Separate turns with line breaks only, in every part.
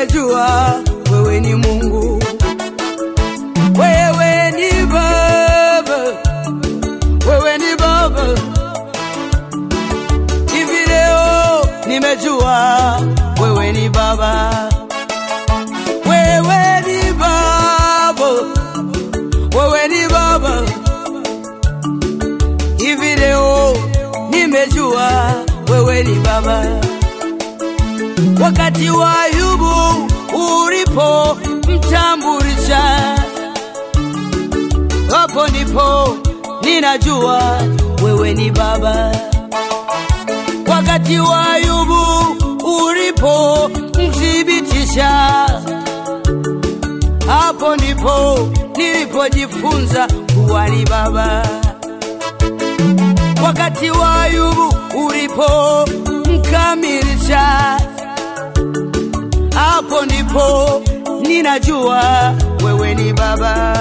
nimejua wewe ni Mungu, wewe ni Baba, wewe ni Baba. Hivi leo nimejua wewe ni Baba, wewe ni Baba, wewe ni Baba. Hivi leo nimejua wewe ni Baba. Wakati wa Ayubu ulipo mtambulisha, hapo ndipo ninajua wewe ni Baba. Wakati wa Ayubu ulipo mthibitisha, hapo ndipo nilipojifunza kuwa ni Baba. Wakati wa Ayubu ulipo mkamilisha, hapo ndipo ninajua wewe ni Baba.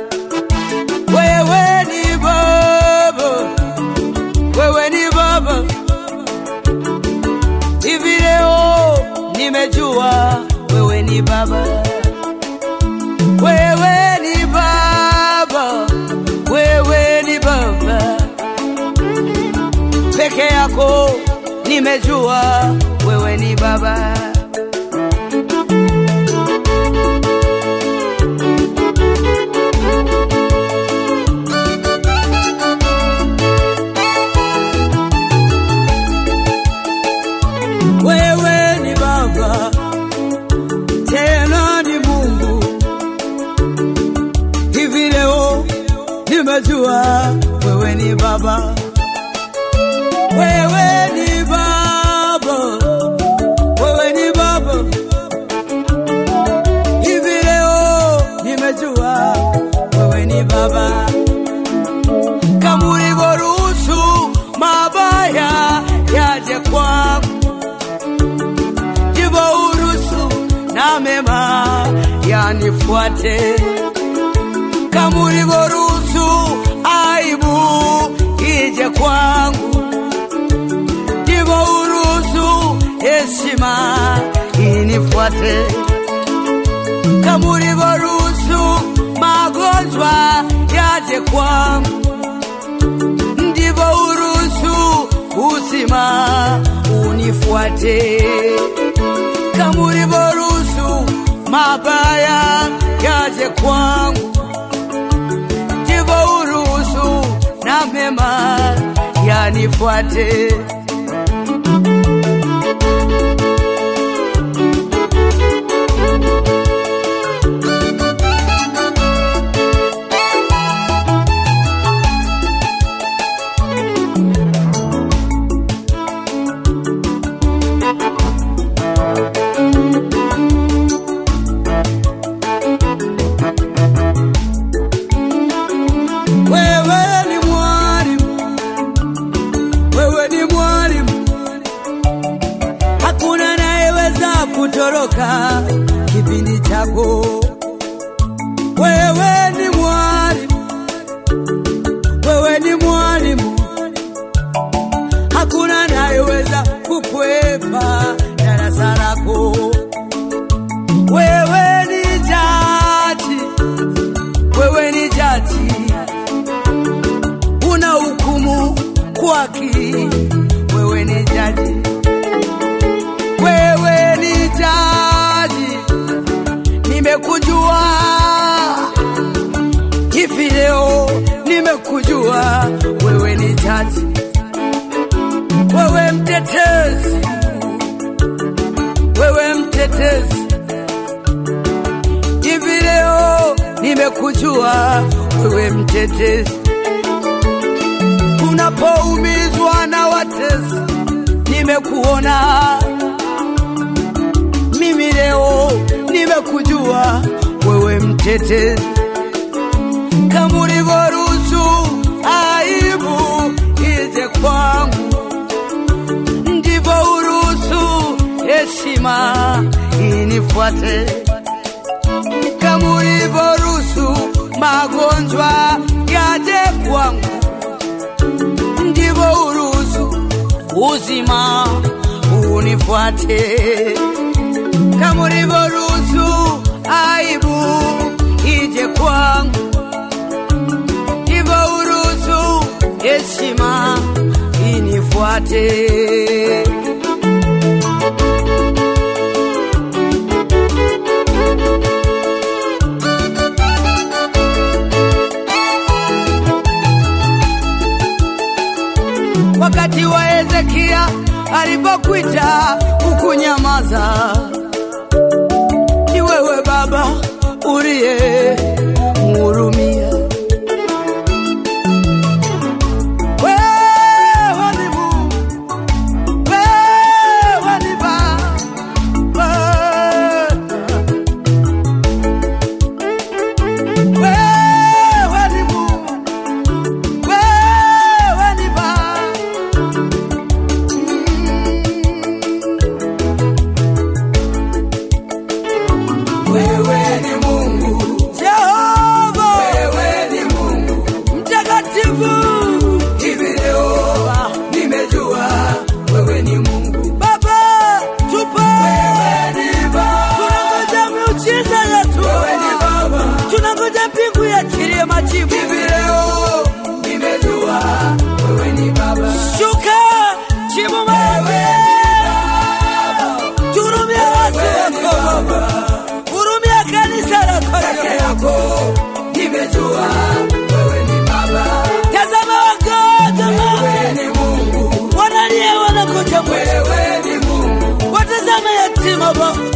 Wewe ni Baba, wewe ni Baba. Hivi leo nimejua wewe ni Baba, wewe ni Baba, wewe ni Baba peke yako, nimejua wewe ni Baba. Wewe ni Baba, tena ni Mungu. Hivi leo nimejua wewe ni Baba, wewe ni Baba, wewe ni Baba. Hivi leo nimejua wewe ni Baba, kama ulivyoruhusu mabaya yaje kwangu ndivyo uruhusu na mema yanifuate, kama ulivyoruhusu aibu ije kwangu, ndivyo uruhusu heshima inifuate, kama ulivyoruhusu magonjwa yaje kwangu, ndivyo uruhusu uzima unifuate kama ulivyoruhusu mabaya yaje kwangu, ndivyo uruhusu na mema yanifuate. Wewe ni mwalimu, wewe ni mwalimu, hakuna anayeweza kutoroka kipindi chako. Wewe ni mwalimu, wewe ni mwalimu, hakuna anayeweza kukwepa darasa lako. Wewe ni jaji, wewe ni jaji una hukumu kwa haki. Wewe ni jaji, wewe ni jaji, nimekujua hivi leo, nimekujua wewe ni jaji, wewe mtetezi, wewe mtetezi, hivi leo nimekujua wewe mtetezi unapoumizwa na watesi, nimekuona mimi leo, nimekujua wewe mtetezi, kama ulivyoruhusu aibu ije kwangu, ndivyo uruhusu heshima inifuate, kama ulivyoruhusu magonjwa yaje kwangu ndivyo uruhusu uzima unifuate, kama ulivyoruhusu aibu ije kwangu, ndivyo uruhusu heshima inifuate. wakati wa Hezekia alipokuita ukunyamaza. Ni wewe Baba uliye mhurumia. Wewe ni Mungu, wewe ni Baba. Wewe ni Mungu, wewe ni Baba.
Wewe ni Mungu,
Jehova
wewe ni Mungu.
mtakatifu,
Hivi leo nimejua wewe ni Mungu.
Baba tupe,
Wewe ni Baba,
tunangoja miujiza yetu,
wewe ni Baba.
tunangoja mbingu yachilie majibu.
Hivi leo nimejua wewe ni Baba.
Shuka jibu maombi, turumia watu
Wewe ni
wako,
Baba,
hurumia kanisa lako.
peke yako nimejua wewe ni Baba.
Tazama wagonjwa
Wewe ni Mungu,
wanalia, wanakuja mwisho,
wewe ni Mungu.
watazame yatima Baba